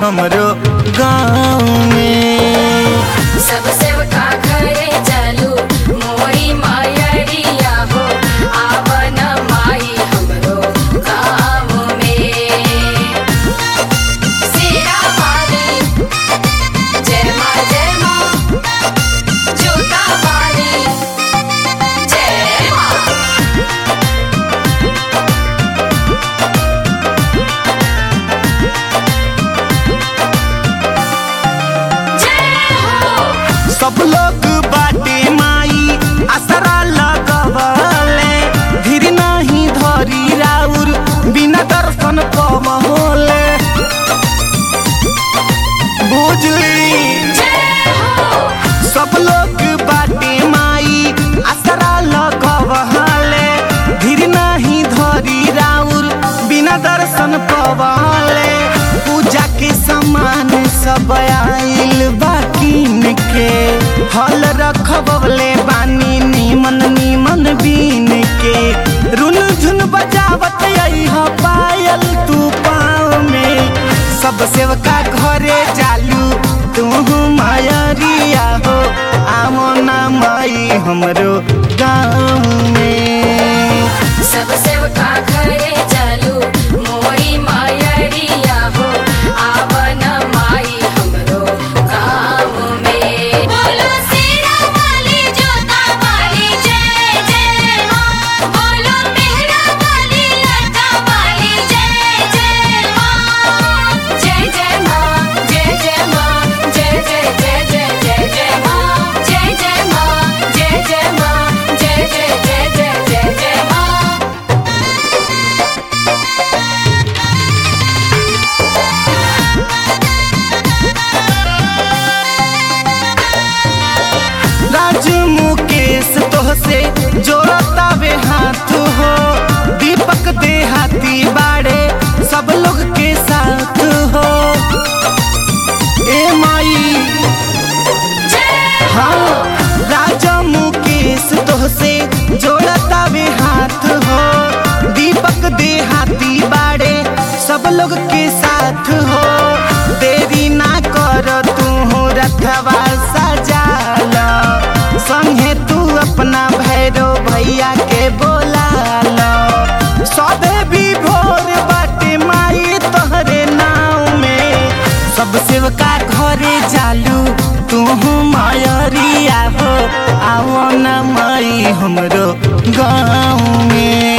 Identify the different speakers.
Speaker 1: हमरो गाँव में
Speaker 2: सब सेवका घरे चलू मोरी मायरिया हो आवन माई हमरो गाँव में सिरा वाली जय माँ जय माँ जोता वाली जय माँ जय हो
Speaker 1: सब लोग बाटे माई असरा लगवले धीर नहीं धरी राउर बिना दर्शन पवले बुझली
Speaker 2: जय हो
Speaker 1: सब लोग बाटे माई असरा लगवले धीर नहीं धरी राउर बिना दर्शन पवले पूजा के सामान सब आइल बाकिन के हल रखबले बानी नीमन नीमन बीन के रुन झुन बजावत अइह पायल तू पाँव में सब सेवका घरे जालू तू मायरिया हो आमो ना माई हमरो गाँव में
Speaker 2: सब सेवका घरे चलू मोरी मायरिया हो आवन माई हमरो गाँव में बोलो सिरा वाली जोता वाली जय जय माँ बोलो मेहरा वाली लटा वाली जय जय माँ जय जय माँ जय जय माँ जय जय जय जय जय जय माँ जय जय माँ जय जय माँ जय जय जय जय जय जय माँ
Speaker 1: राज मुकेश तोहसे जोड़तावे हाथ हो दीपक देहाती बाड़े सब लोग के साथ हो ए माई हाँ राजा मुकेश तोहसे जोड़तावे हाथ हो दीपक देहाती बाड़े सब लोग के साथ हो देरी ना कर तू रथवा सजाल संगे तू अपना भैरो भैया के बोला लो सबे भी भोर बाटे माई तोहरे नाव में सब सेवका घरे जालू तू मायरिया हो आओ ना माई हमरो गाँव में